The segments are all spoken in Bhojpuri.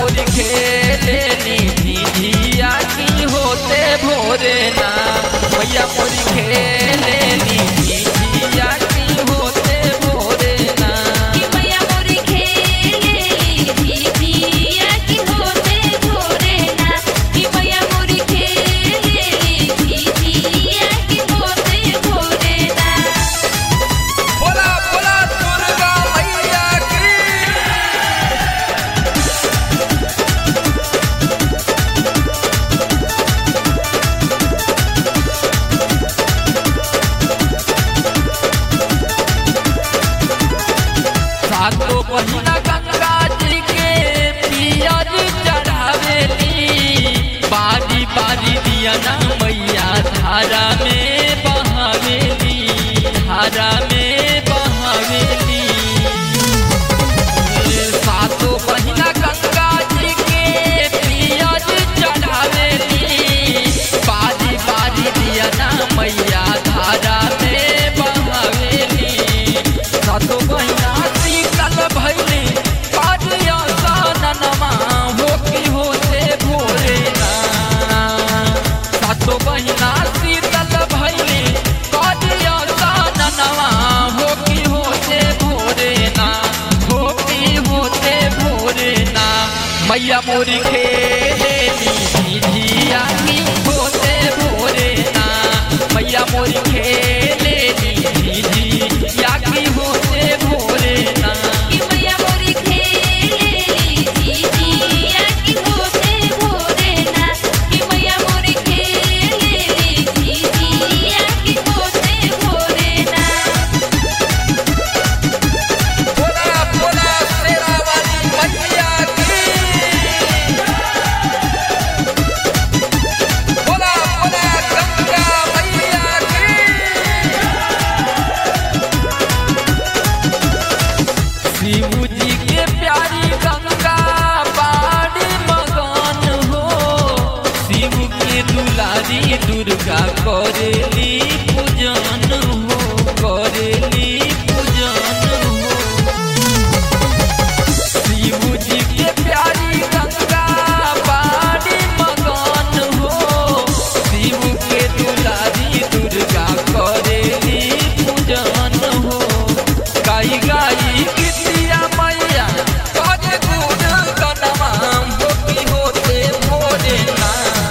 मोरी खेले नी झिया की होते भोरे ना मैया मोरी खेले नी झिया की होते भोरे ना कि मैया मोरी खेलेली झिझिया की होते भोरे ना कि मैया मोरी खेलेली झिझिया की होते भोरे ना बोला बोला दुर्गा मैया की सातो महीना गंगा जी के पियर चढ़ावेली बारी बारी दिया ना मैया धारा में बहावेली धारा में बहावेली सातो महीना गंगा जी के पियर चढ़ावेली बारी बारी दिया ना मैया धारा में बहावेली सातो महीना शीतल भैली पारिया साननमा हो की होते भोरे ना सातो महीना शीतल भैली पारिया साननमा हो की होते भोरे ना हो की होते भोरे ना मैया मोरी खेले झिझिया की होते भोरे ना मैया मोरी खेले झिझिया की होते भोरे ना कि मैया मोरी खेलेली झिझिया की होते भोरे ना कि मैया मोरी खेलेली झिझिया की होते भोरे ना बोला बोला शेरा वाली मैया की बोला बोला गंगा मैया की शिव जी के प्यारी गंगा बाड़ी मगन हो शिव के दुलारी दुर्गा करेली पूजन हो करेली पूजन हो शिव जी के प्यारी गंगा बाड़ी मगन हो शिव के दुलारी दुर्गा करेली पूजन हो गाई गाई गीतिया मैया करे गुण गनमा होती होते भोरे ना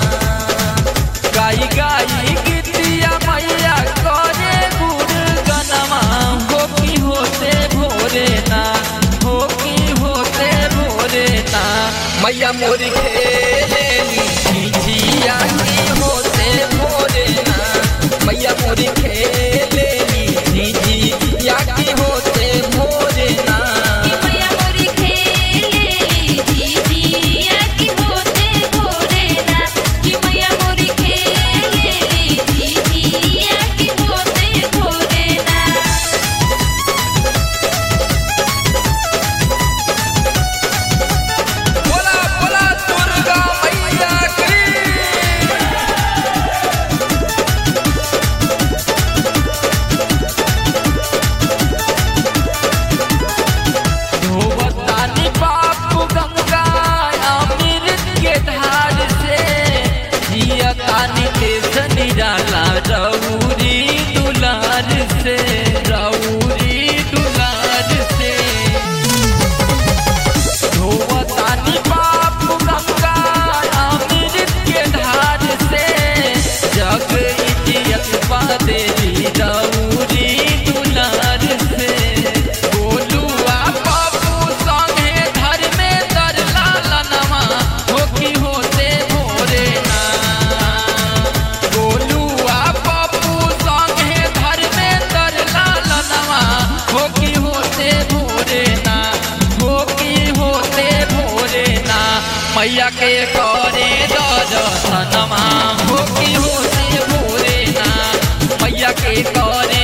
गाई गाई गीतिया मैया करे गुण गनमा होती होते भोरे ना हो की होते भोरे ना मैया मोरी खेले झिझिया की होते भोरे ना मैया मोरी खेले झिझिया की होते भोरे ना कि मैया मोरी खेलेली झिझिया की होते भोरे ना कि मैया मोरी खेलेली झिझिया की होते भोरे ना बोला बोला दुर्गा मैया की धोवतानी बापू गंगा अमृत के धार से जियतानी देश निराला रौरी दुलार से रौरी दुलार से धोवतानी बापू गंगा अमृत के धार से जग इज्जत पा देवी रौरी दुलार से गोलुआ बाबू संगे घर में दर लालनमा हो की होते भोरे ना गोलुआ बाबू संगे घर में दर लालनमा हो की होते भोरे ना हो की होते भोरे ना मैया के करे दर्शनमा हो की होते भोरे ना मैया के करे